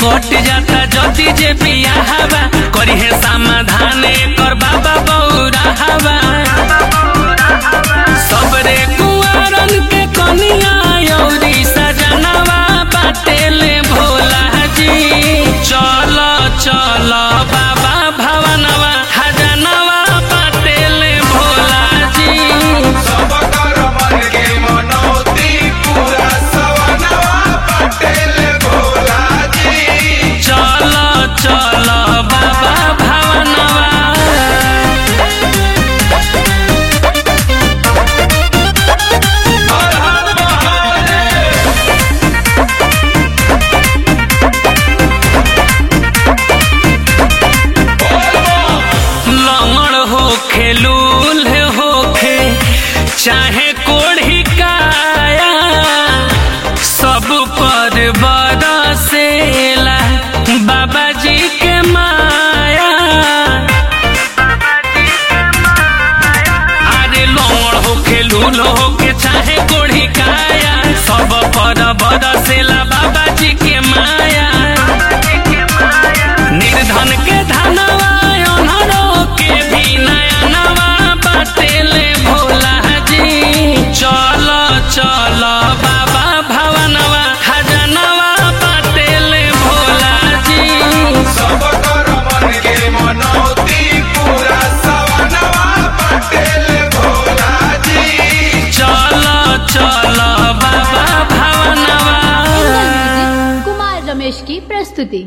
कट जाता जदी जे बियाहवा करी है समाधान कर बाबा बौरा हवा सबरे कुआरन के कनिया यौरी सजनवा बाटेले भोला जी चल चल बाबा भवनवा हजनवा बाटेले भोला जी सब कर मन के मनौती पूरा सवनवा पटेल भोला जी चल चल बाबा भवनवा हर हर महादेव लंगड़ होखे लूल होखे चाहे कोढ़ी काया सब पर बरसेला बाबा जी के माया अरे लंगड़ होखे लूल होखे चाहे कोढ़ी काया सब पर बरसेला बाबा जी के माया निर्धन के धनवा अनहरो के भी नया नवा बाटेले भोला जी चल चल बाबा भवनवा खजनवा बाटेले भोला जी सब कर मन के मनौती पूरा सवनवा पटेल भोला जी चल चल बाबा भवनवा एंगल म्यूजिक कुमार रमेश की प्रस्तुति